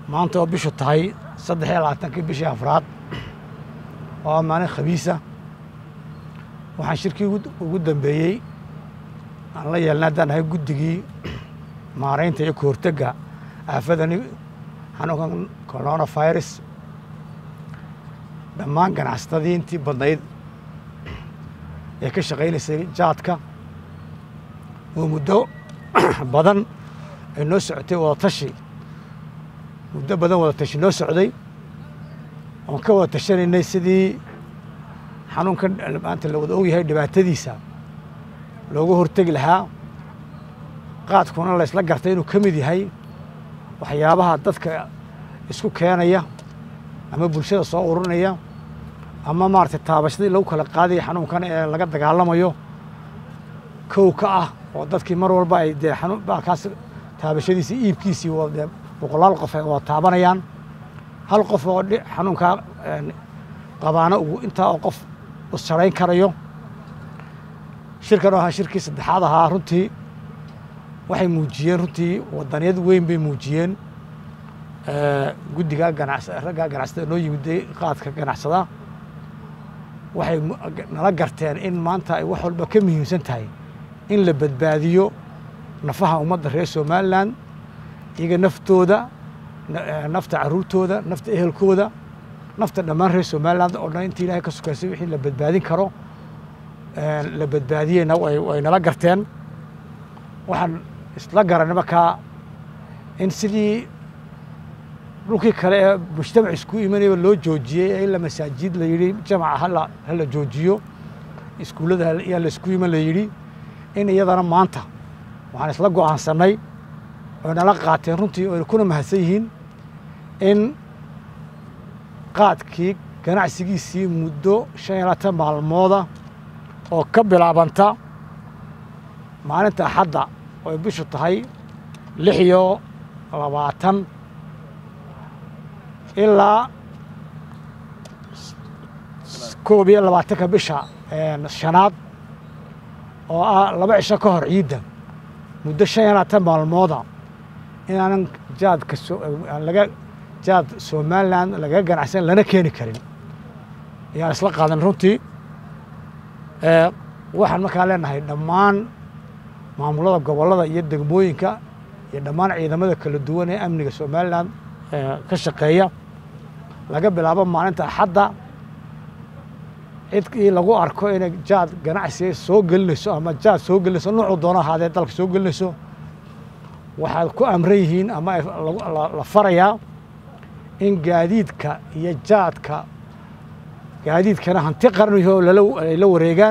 maanta oo bishu tahay saddex iyo labaatankii bishii afraad oo maalin khamiisa waxaan shirkii ugu dambeeyey aan la yeelnay haddaan ahay guddigii maaraynta iyo kahortega aafadani xanuunkan corona virus dhammaan ganacsatadii intii badnayd ee ka shaqaynaysay jaadka oo muddo badan ay noo socotay wadatashi muddo badan wadatashi noo socday oon ka wada tashanaynay sidii xanuunkan maanta la wada ogyahay dhibaatadiisa looga hortegi lahaa qaadkuna laysla gartay inuu ka mid yahay waxyaabaha dadka isku keenaya ama bulshada soo ururinaya ama maaragtay taabashadii lagu kala qaadaya xanuunkan ee laga dagaalamayo kow ka ah oo dadkii mar walba ay dee xanuun baalkaas taabashadiisii iibkiisii dee boqolaal qof ay wada taabanayaan hal qof oo xanuunkaa qabaana uu intaa oo qof u sarayn karayo shirkan oo ahaa shirkii saddexaad ahaa runtii waxay muujiyeen runtii wadaniyad weyn bay muujiyeen guddiga ganacs raggaa ganacsada noo yimiday qaadka ganacsada waxay nala garteen in maanta ay wax walba ka muhiimsan tahay in la badbaadiyo nafaha ummadda reer somalilan iyaga naftooda nafta caruurtooda nafta ehelkooda nafta dhammaan reer somaliland oo dhan intii ilahay ka sukaysay wixii la badbaadin karo la badbaadiyeyna way nala garteen waxaan isla garanay markaa in sidii dhulkii kale ee mujtamac isku imanayaba loo joojiyey ee ila masaajid la yidhi jamaca hala hala joojiyo iskuullada yaa la isku iman la yidhi in iyadana maanta waxaan isla go'aansannay oy nala qaateen runtii oyna kuna mahadsan yihiin in qaadkii ganacsigiisii muddo shan iyo labaatan maalmooda oo ka bilaabanta maalinta axadda oy bishu tahay lix iyo labaatan ilaa koob iyo labaatanka bisha shanaad oo ah laba cisho ka hor ciidda muddo shan iyo labaatan maalmooda inaanan jaadka laga jaad somalilan lagaga ganacsan lana keeni karin ayaan isla qaadan runtii waxaan markaa leenahay dhammaan maamulada gobollada iyo degmooyinka iyo dhammaan ciidamada kala duwan ee amniga somalilan ka shaqeeya laga bilaabo maalinta axadda cidkii lagu arko inay jaad ganacsiga soo gelinayso ama jaad soo gelinayso nuucuu doono ahaadee dalka soo gelinayso waxaad ku amran yihiin ama la farayaa in gaadiidka iyo jaadka gaadiidkana hanti qaran yaho ay la wareegaan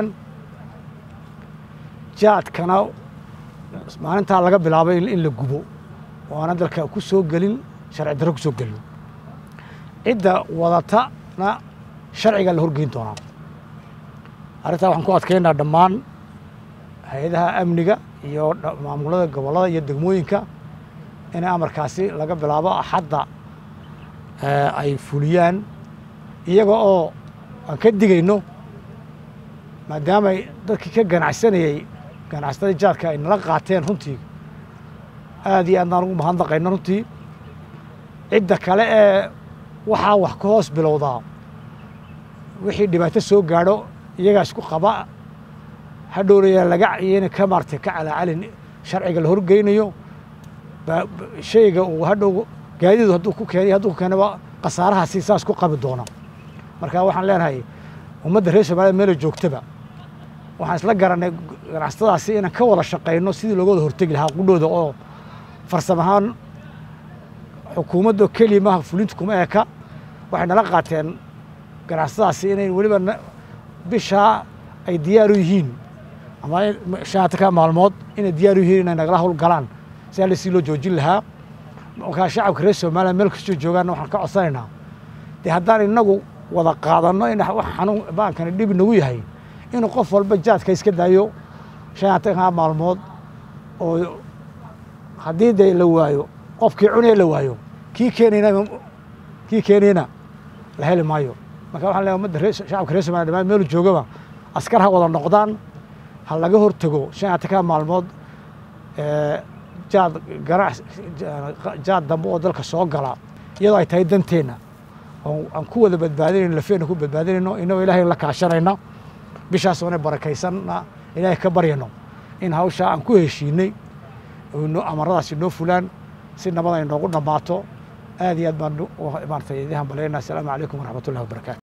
jaadkana maalintaa laga bilaabo in la gubo oo aana dalka ku soo gelin sharci darro ku soo gelin cidda wadatana sharciga la horgeyn doonaa arrintaa waxaan ku adkeynaa dhammaan hay-adaha amniga iyo maamulada gobollada iyo degmooyinka inay amarkaasi laga bilaabo axadda ay fuliyaan iyaga oo aan ka digayno maadaamay dadkii ka ganacsanayey ganacsatada jaadka ay nala qaateen runtii aad iyo aad baan ugu mahadnaqayno runtii cidda kale ee waxaa wax ka hoos bilowdaa wixii dhibaato soo gaadho iyagaa isku qaba hadhowraya laga iyana ka maartay ka calaacalin sharciga la horgeynayo shayga uu hadhow gaadidu hadduu ku keenay hadduu ku keenaba khasaarahaasi saas ku qabi doona marka waxaan leenahay ummadda reer somaaliya meela joogtaba waxaan isla garanay ganacsatadaasi inaan ka wada shaqayno sidii looga wada hortegi lahaa qudhooda oo farsam ahaan xukuumadda keliya maaha fulinta kuma eka waxay nala qaateen ganacsatadaasi inay weliba bishaa ay diyaar u yihiin ama shanatanka maalmood inay diyaar u yihiin inay nagala hawl galaan si alle si loo joojin lahaa markaa shacabka reer somaliya meel kastoo joogaanna waxaan ka codsanaynaa dee haddaan inagu wada qaadanno in wax xanuun baankani dhib nagu yahay inuu qof walba jaadka iska daayo shanatanka maalmood oo haddii dee la waayo qofkii cunaya la waayo kii keenayna kii keenayna la heli maayo marka waxaan leeyahay ummadda reer shacabka reer somaliya dhamaan meelu joogaba askar ha wada noqdaan ha laga hortago shanatanka maalmood jaad ganac jaad dambe oo dalka soo gala iyadoo ay tahay danteenna aan ku wada badbaadinayno lafeenna ku badbaadinayno inagoo ilaahay la kaashanayna bishaasoona barakaysanna ilaahay ka baryano in hawshaa aan ku heshiinay amaradaasi noo fulaan si nabad ay noogu dhammaato aad iyo aad baan maaragtay idin hambalyaynaa asalaamu calaykum waraxmat ullahi wabarakatu